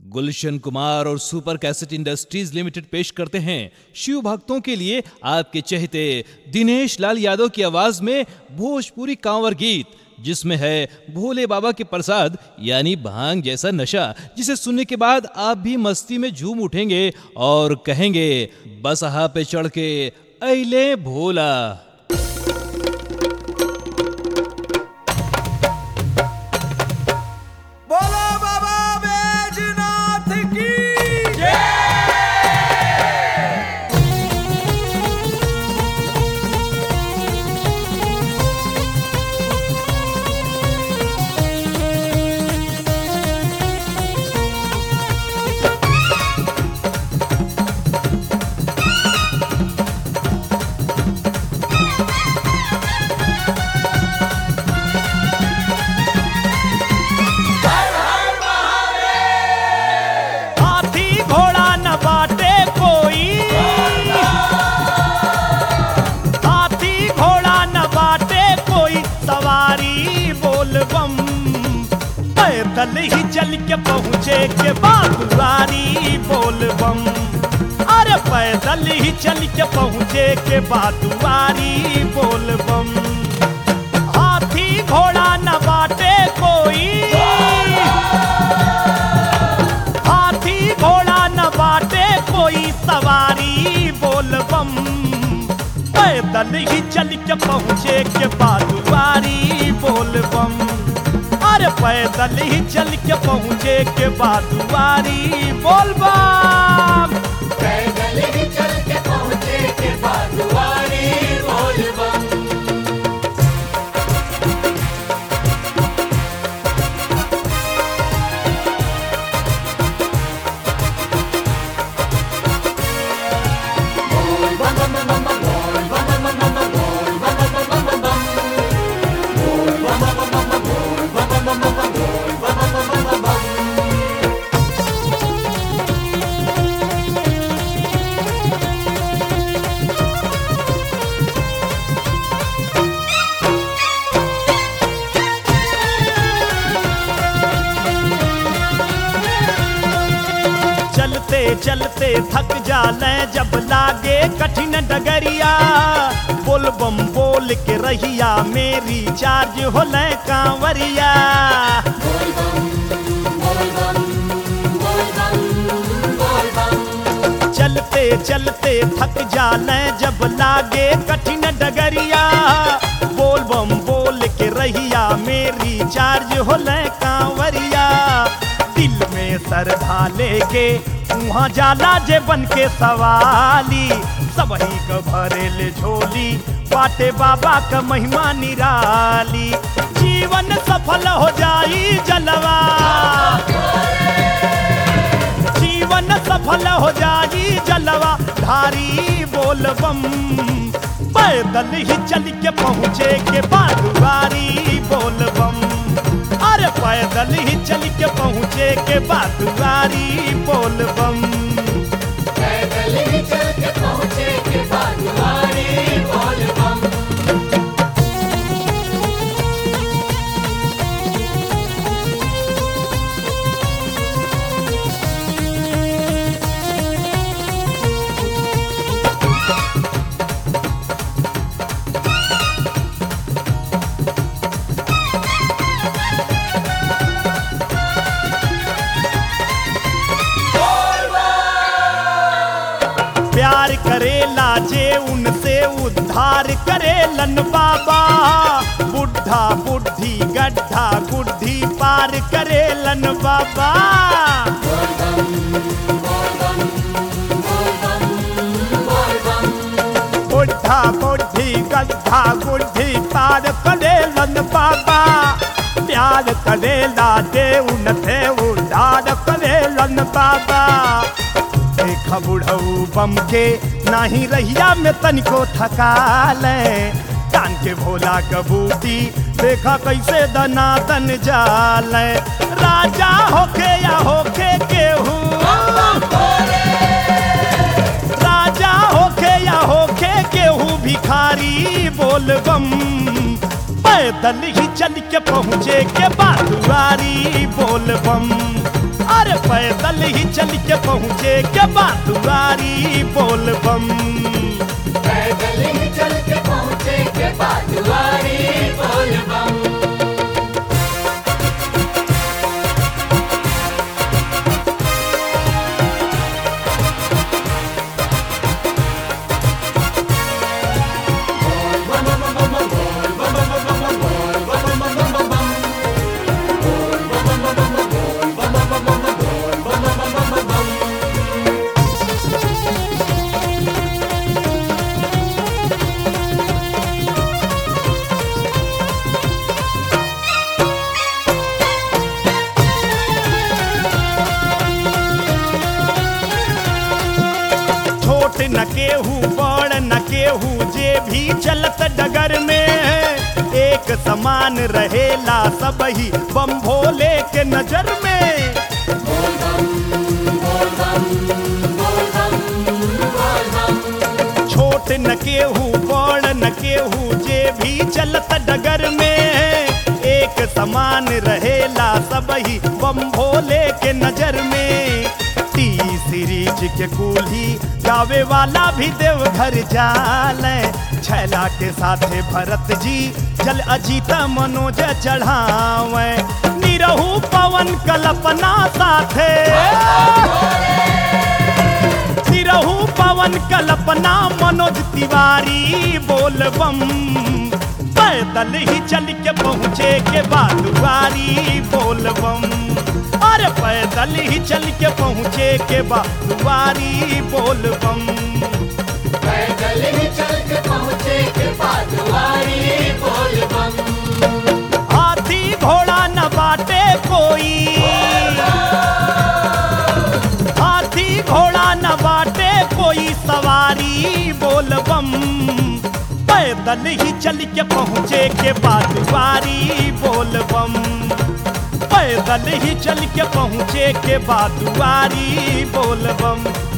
गुलशन कुमार और super cassette industries limited पेश करते हैं शिव भक्तों के लिए आपके चहेते दिनेश लाल यादव की आवाज में भोजपुरी कांवर गीत जिसमें है भोले बाबा के प्रसाद यानी भांग जैसा नशा जिसे सुनने के बाद आप भी मस्ती में झूम उठेंगे और कहेंगे बसहा पे चढ़ के अले भोला बोलो बाबा बैजनाथ की हाथी घोड़ा न बाटे कोई हाथी घोड़ा न बाटे कोई सवारी बोलबम पैदल ही चल के पहुँचे के बादुआरी बोलबम अरे पैदल ही चल के पहुँचे के बादुआरी बोलबम हाथी घोड़ा न बाटे कोई हाथी घोड़ा न बाटे कोई सवारी बोलबम पैदल ही चल के पहुँचे के बादुआरी बोलबम अरे पैदल ही चल के पहुँचे के बादुआरी बोलबम पैदल ही चल के पहुँचे के बाजुआरी बोलबम चलते चलते थक जाले जब लागे कठिन डगरिया बोल बम बोल के रहिया मेरी चार्ज होले कांवरिया चलते चलते थक जाले जब लागे कठिन डगरिया बोल बम बोल के रहिया मेरी चार्ज होले कांवरिया दिल में श्रद्धा लेके वहाँ जाला जे बन के सवाली सबही क भरेल झोली बाटे बाबा का महिमा निराली जीवन सफल हो जाई जलवा जीवन सफल हो जाई जलवा धारी बोलबम पैदल ही चल के पहुँचे के बादुआरी बोलबम अरे पैदल ही चल के पहुँचे के बादुआरी बोलबम पैदल ही चल के पहुँचे के बाजुआरी बोलबम प्यार करेला जे उनसे उद्धार करेलन बाबा बुढ़ा बुढ़ी गड्ढा गुड्ढी पार करेलन बाबा बुढ़ा बुढ़ी गड्ढा गुड्ढी पार करेलन बाबा प्यार करेला जे उनसे उद्धार करेलन बाबा देख बुढ़ऊ बम के नाही रहिया में तनिको थकाले कान के भोला कबूती देखा कैसे दनातन जाले राजा होके या होके केहू राजा होके या होके केहू भिखारी बोलबम पैदल ही चल के पहुँचे के बादुआरी बोलबम अरे अरे पैदल ही चल के पहुँचे के बाद दुआरी बोल बम पैदल ही चल के पहुँचे के बाजुआरी बोल बम छोट न केहू बड़ न केहू जे भी चलत डगर में एक समान रहेला सब ही बम भोले के नजर में छोट न केहू बड़ न केहू जे भी चलत डगर में एक समान रहेला सब ही बम भोले के नजर में टी सीरीज के कूल्ही गावे वाला भी देवघर जाले छैला के साथे भरत जी जल अजीता मनोज चढ़ावे निरहू पवन कल्पना साथे सिरहू पवन कल्पना मनोज तिवारी बोल बम पैदल ही चल के पहुँचे के बादुआरी बोल बम अरे पैदल ही चल के पहुँचे के बादुआरी बोल बम पैदल ही चल के पहुँचे के बाजुआरी बोल बम हाथी घोड़ा न बाटे कोई हाथी घोड़ा न बाटे कोई सवारी बोल बम पैदल ही चल के पहुँचे के बादुआरी बोल बम पैदल ही चल के पहुँचे के बादुआरी बोल बम